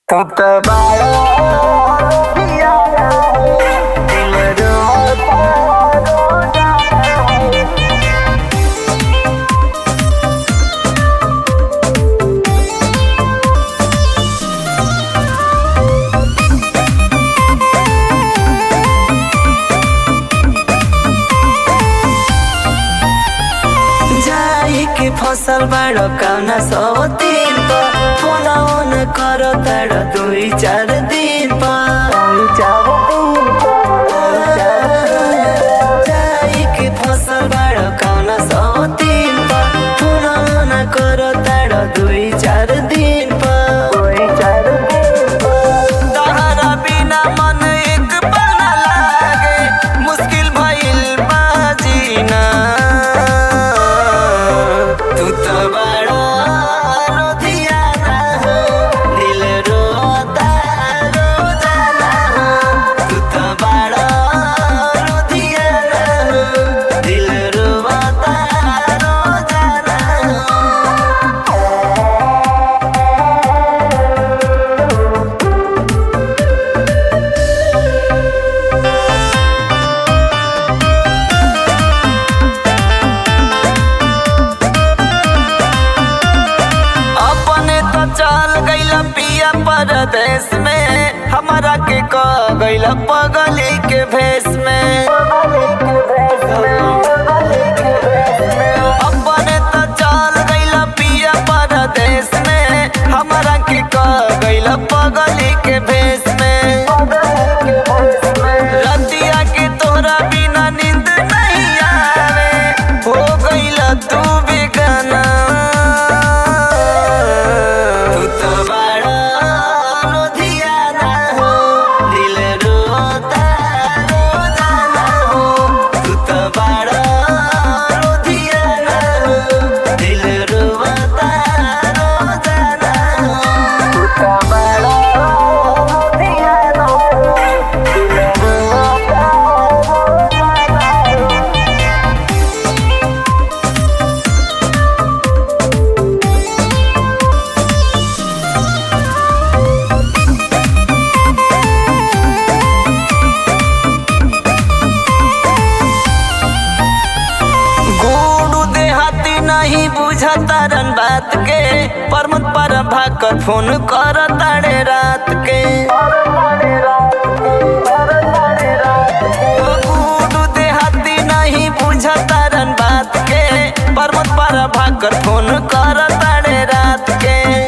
तू त बाळा पिया दिल रोता रोता है जाई के फसल बाड़ो काउना सौ दिन पर फोना ओन करो ताड़ो दुई चार दिन पर जाई के फसल बाड़ो काउना सौ दिन पर फोना ओन करो ताड़ो दुई चार दिन पर तहरा बिना मन एक पल ना लागे मुश्किल भइल बा जीना तू त बड़ा रोधियाना हो दिल रोता रोजाना हो तू त बड़ा रोधियाना हो दिल रोता रोजाना हो अपने तो चल गइल पिया परदेश में हमारा के क गइल पगली के भेष में अपने तो चल गइल पिया परदेश में हमारा के क गइल पगली के भेष में रतिया के तोहरा बिना नींद नहीं आवे हो गइल तू बेगाना तू तो बड़ा रोधियाना हो दिल रोता रोजाना हो तू तो बड़ा रोधियाना हो दिल रोता रोजाना हो गुडू देहाती नहीं बुझता रन बात के परमत पर भाकर फोन कर ताड़े रात के गुडू देहाती नहीं बुझता रन बात के परमत पर भाकर फोन कर ताड़े रात के